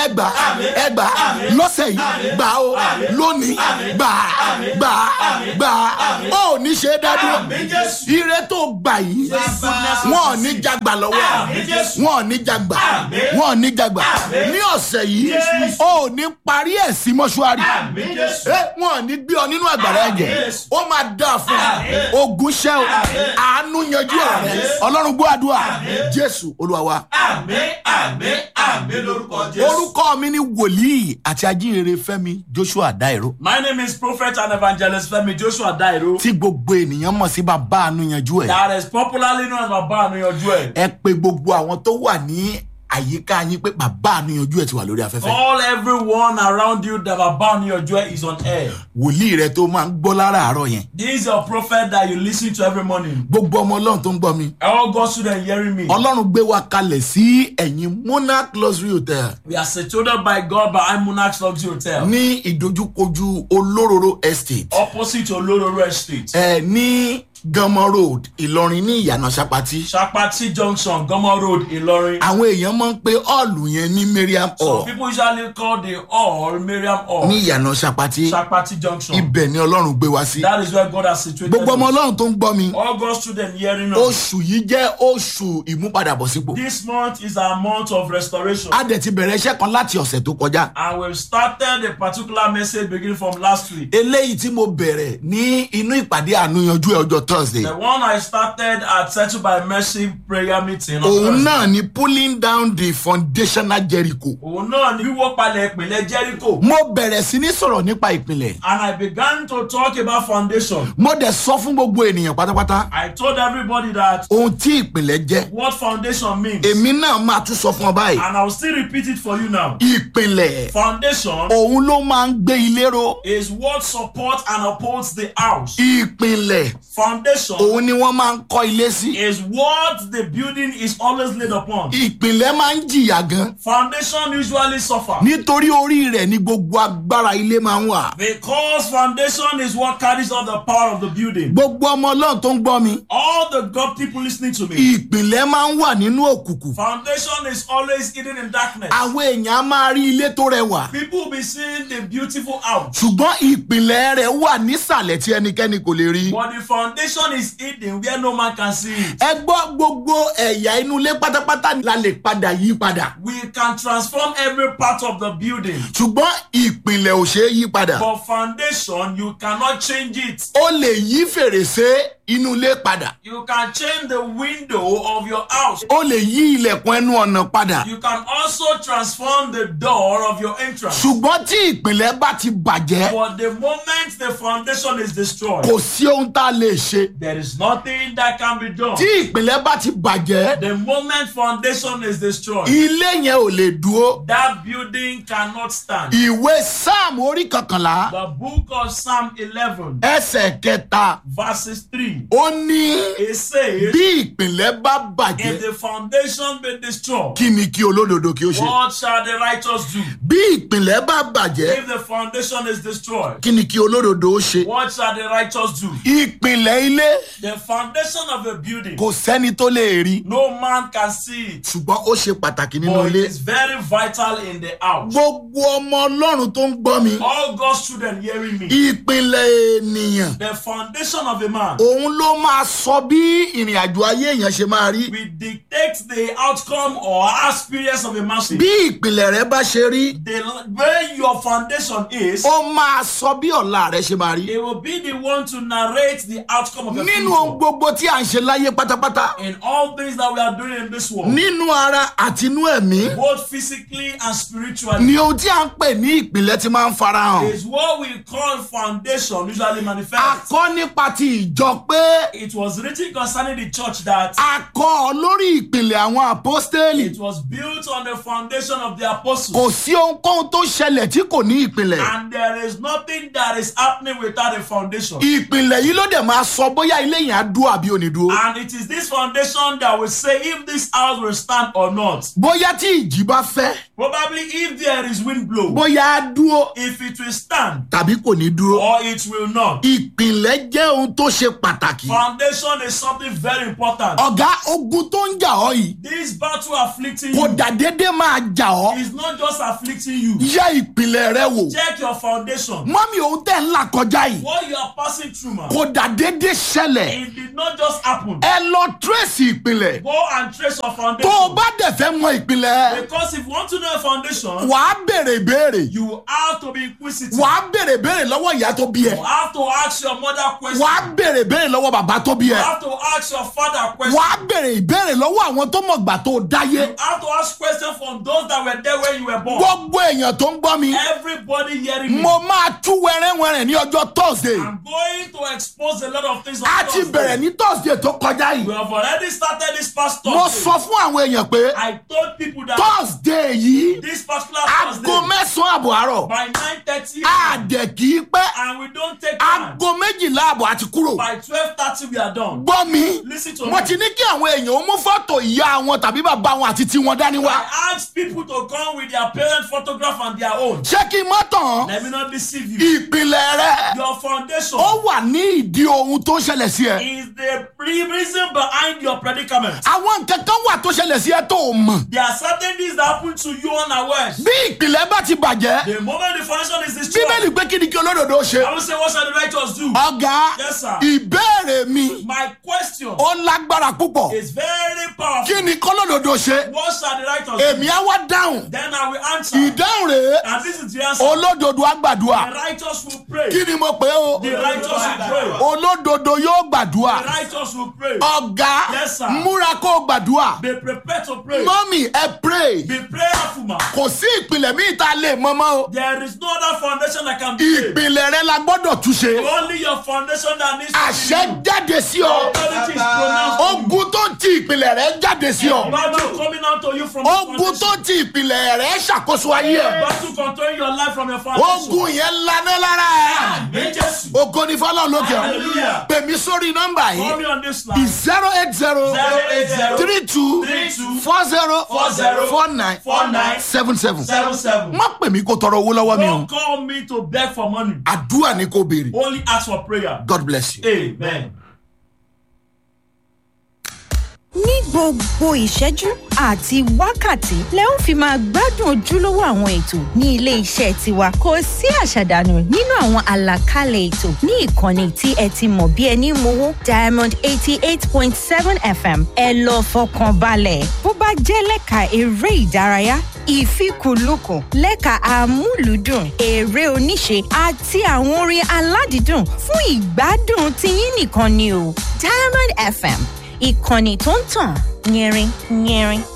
ẹgbà ẹgbà lọ́sẹ̀ yìí gbà ó lónìí gbà gbà gbà ó ní ṣe é dádúró ire tó gbà yìí wọn ò ní jagbà lọ́wọ́ wọn ò ní jagbà wọn ò ní jagbà ní ọ̀sẹ̀ yìí ó ní parí ẹ̀ sí mọ́ṣúárì wọn ò ní gbé ọ nínú àgbàrá ẹ̀jẹ̀ ó máa dà fún ọ ogun ṣẹ́ o àánú yanjú ọ̀rọ̀ rẹ ọlọ́run gbọ́ àdúrà jésù olúwa wa. àmín àmín àmín lórúkọ jésù. orúkọ mi ni wòlíì àti ajínrere fẹmi joshua dairo my name is prophet and evangelist femi joshua dairo. tí gbogbo ènìyàn mọ̀ sí bàbá àánú yanjú ẹ̀. that is popularly known as baba anuyanju ẹ. ẹ pe gbogbo àwọn tó wà ní àyíká yín pé bàbá àánú yanjú ẹ̀ ti wà lórí afẹ́fẹ́. all everyone around you that baba anuyanju ẹ is on air. wòlíì rẹ tó máa ń gbọ́ láràárọ̀ yẹn. this is your prophet that you lis ten to every morning. gbogbo ọmọ ọlọ́run tó ń gbọ́ mi. all God students hearing me. ọlọ́run gbé wa kalẹ̀ sí ẹ̀yìn monarch luxury hotel we are situated by God by imunax luxury hotel. ní ìdojúkojú olóróró estate opposite olororo estate. ẹ ní gánmọ road ìlọrin ní ìyànà sapati. sapati junction gomo road ilorin. àwọn èèyàn máa ń pe hall yẹn ní mariam some hall people usually call the hall mariam hall. ní ìyànà sapati. sapati junction. ibẹ̀ ni ọlọ́run gbé wa sí. that is where God has situated gbogbo ọmọ us. ọlọ́run tó ń gbọ́ mi. all God students hearing us. oṣù yìí jẹ́ oṣù ìmúpadàbọ̀sípò. this month is our month of restoration. a dẹ̀ ti bẹ̀rẹ̀ iṣẹ́ kan láti ọ̀sẹ̀ tó kọjá. and we've started a particular message beginning from last week. eléyìí tí mo bẹ̀rẹ̀ ní inú ìpàdé àánúyanjú ẹ̀ ọjọ́ thursday. the one I started at Settled by Mercy prayer meeting. on òun Thursday. náà ni pulling down the foundational jericho. òun náà ni wíwó palẹ̀ ìpìlẹ̀ jericho. mo bẹ̀rẹ̀ sí ní sọ̀rọ̀ nípa ìpìlẹ̀. and I began to talk about foundation. mo dẹ̀ sọ fún gbogbo ènìyàn pátápátá I told everybody that ohun tí ìpìlẹ̀ jẹ́. what foundation means. èmi náà máa tún sọ fún ọ báyìí. and I will still repeat it for you now. ìpìlẹ̀ Foundation òun ló máa ń gbé ilé ró. is what supports and upholds the house. ìpìlẹ̀ Foundation òun ni wọ́n máa ń kọ́ ilé sí. is what the building is always laid upon. ìpìlẹ̀ máa ń jìyà gan. Foundation usually suffer nítorí orí rẹ̀ ni gbogbo agbára ilé máa ń wà. because foundation is what carries out the power of the building. gbogbo ọmọ ọlọ́run tó ń gbọ́ mi. All the God people listening to me. ìpìlẹ̀ máa ń wà nínú òkùnkùn. Foundation is always hidden in darkness. àwọn èèyàn á máa rí ilé tó rẹwà. People will be seeing the beautiful house. ṣùgbọ́n ìpìlẹ̀ rẹ̀ wà nísàlẹ̀ tí ẹnikẹ́ni kò lè rí. But the foundation is hidden where no man can see it. ẹ gbọ́ gbogbo ẹ̀yà inú ilé pátápátá la lè padà yí padà. We can transform every part of the building. ṣùgbọ́n ìpìlẹ̀ ò ṣeé yí padà. But foundation, you cannot change it. ó lè yí fèrèsé inú ilé padà. You can change the window of your house. ó lè yí ilẹ̀kùn ẹnu ọ̀nà padà. You can also transform the door of your entrance. ṣùgbọ́n tí ìpìlẹ̀ bá ti bàjẹ́ But the moment the foundation is destroyed, kò sí ohun tá a lè ṣe. there is nothing that can be done. tí ìpìlẹ̀ bá ti bàjẹ́ The moment foundation is destroyed, ilé yẹn ò lè dúró. that building cannot stand. ìwé sáàmù orí kọkànlá The book of Psalm 11, ẹsẹ̀ kẹta verses 3, ó ní it says, bí ìpìlẹ̀ bá If bàjẹ́ the foundation be destroyed, kí ni kí olódodo kí ó ṣe. what shall the righteous do? bí ìpìlẹ̀ bá bàjẹ́ If the foundation is destroyed, kí ni kí olódodo ó ṣe. what shall the righteous do? ìpìlẹ̀ ilé The foundation of a building, kò sẹ́ni tó lè rí no man can see it, ṣùgbọ́n ó ṣe pàtàkì nínú but it ilé. is very vital in the house. gbogbo ọmọ ọlọ́run tó ń gbọ́ mi All God's children hearing me, ìpìlẹ̀ ènìyàn the foundation of a man òun ló máa sọ bí ìrìn àjò ayé èèyàn ṣe máa rí. will dictate the outcome or experience of a man's bí ìpìlẹ̀ rẹ bá ṣe rí The way your foundation is, ó máa sọ bí ọ̀la rẹ ṣe máa rí. it will be the one to narrate the outcome of a nínú ohun future. gbogbo tí à ń ṣe láyé pátápátá In all things that we are doing in this world, nínú ara àti inú ẹ̀mí both physically and spiritually, ni ohun tí à ń pè ní ìpìlẹ̀ ti máa ń farahàn. is what we call foundation usually a manifest. kọ́ nípa ti ìjọ pé It was written concerning the church that a kọ́ ọ lórí ìpìlẹ̀ àwọn àpọ́stélì it was built on the foundation of the apostles. kò sí ohunkóhun tó ṣẹlẹ̀ tí kò ní ìpìlẹ̀. And there is nothing that is happening without a foundation. ìpìlẹ̀ yìí ló dẹ̀ máa sọ bóyá ilé yẹn á dúró àbí ò ní dúró. And it is this foundation that will say if this house will stand or not. bóyá tí ìjì bá fẹ́ Probably if there is wind blow, bóyá á dúró if it will stand tàbí kò ní dúró. or it will not. ìpìlẹ̀ jẹ́ ohun tó ṣe pàtàkì. pàtàkì. Foundation is something very important. ọ̀gá ogun tó ń jà ọ́ yìí This battle afflicting kò you dà déédéé máa jà ọ́ is not just afflicting you. yẹ ìpìlẹ̀ rẹ wò. Check your foundation. mọ́mí òun tẹ̀ ń là kọjá yìí What you are passing through, man, kò dà déédéé ṣẹlẹ̀ it did not just happen. ẹ lọ tírèsì ìpìlẹ̀ Go and trace your tó o foundation. bá dẹ̀ fẹ́ mọ ìpìlẹ̀ Because if you want to know your foundation, wàá béèrè ìbéèrè you have to be inquisitive. wàá béèrè ìbéèrè lọ́wọ́ ìyá tó bí ẹ You have to ask your mother questions. wàá béèrè ìbéèrè lọ́wọ́ bàbá tó bí You ẹ have to ask your father questions. wàá béèrè ìbéèrè lọ́wọ́ àwọn tó mọ̀ gbà tó o dáyé You have to ask questions from those that were there when you were born. gbogbo èèyàn tó ń gbọ́ mi Everybody hearing me. mo máa tú wẹ́rẹ́wẹ́rẹ́ ní ọjọ́ thursday I'm going to expose a lot of things on a ti Thursday. bẹ̀rẹ̀ ní thursday tó kọjá We yìí have already started this past mo Thursday. sọ fún àwọn èèyàn pé I told people that thursday yìí this particular aago Thursday mẹ́sàn-án àbọ̀ àárọ̀ by 9.30 àdẹ̀ kì í pẹ́ and we don't take time. aago méjìlá àbọ̀ àti kúrò By 12.30 we are done. gbọ́ mi Listen to wọ́n me. ti ní kí àwọn èèyàn ó mú fọ́tò ìyá wọn tàbí bàbá wọn àti tiwọn dání wá I ask people to come with their parent photograph and their own. ṣé kí n mọ́ tàn Let me not deceive you. ìpìlẹ̀ rẹ Your foundation ó wà ní ìdí ohun tó ṣẹlẹ̀ sí ẹ is the re- reason behind your predicament. àwọn nǹkan kan wà tó ṣẹlẹ̀ sí ẹ tó o mọ̀ There are certain things that happen to you unawares. bí ìpìlẹ̀ bá ti bàjẹ́ The moment the foundation is destroyed, bíbélì pé kí ni kí olódodo ṣe I will say, what shall the righteous do? ọ̀gá Yes, sir. ìbéèrè mi My question ó lágbára púpọ̀ is very powerful. kí ni kólódodo ṣe What shall the righteous do? èmi á wá dáhùn Then I will answer. ìdáhùn rèé And this is the answer. olódodo á gbàdúrà The righteous will pray. kí ni mo pè é o The righteous will pray. olódodo yóò gbàdúrà The righteous will pray. ọ̀gá Yes, sir. múra kó o gbàdúrà Be prepared to pray. mọ́mì ẹ pray Be prayerful, man. kò sí ìpìlẹ̀ míì tá a lè mọ́ mọ́ o There is no other foundation that can be laid. ìpìlẹ̀ rẹ la gbọ́dọ̀ túnṣe Only your foundation that needs to àṣẹ be jáde sí ọ Authority is pronounced. ogun tó ń ti ìpìlẹ̀ rẹ jáde sí ọ Battle coming out to you from the ogun tó foundation. ń ti ìpìlẹ̀ rẹ ṣàkóso ayé ẹ Battle controlling your life from your foundation. ogun yẹn laná lára ẹ Àmín Jésù. ogo ní fọlọ́n lókè ọ Hallelujah. pè mí sórí nọ́mbà Call yìí me on this line. zero eight zero 080 three two 32 four zero 40 four nine 49 seven seven 77. má pè mí kó tọrọ owó lọ́wọ́ mi o Don't call me to beg for money. àdúrà ni kò béèrè Only ask for prayer. god bless you. Amen. ní gbogbo ìṣẹ́jú àti wákàtí lẹ ó fi máa gbádùn ojúlówó àwọn ètò ní ilé iṣẹ́ tiwa kò sí àṣàdànù nínú àwọn àlàkalẹ̀ ètò ní ìkànnì tí ẹ ti mọ̀ bí ẹni mowó diamond eighty eight point seven fm ẹ lọ fọkàn balẹ̀ bó bá jẹ́ lẹ́ka eré ìdárayá ìfikùnlukùn lẹ́ka àmúlùdùn eré oníṣe àti àwọn orin aládìídùn fún ìgbádùn tiyín nìkan ni o diamond fm ìkànnì tó ń tàn yẹrin yẹrin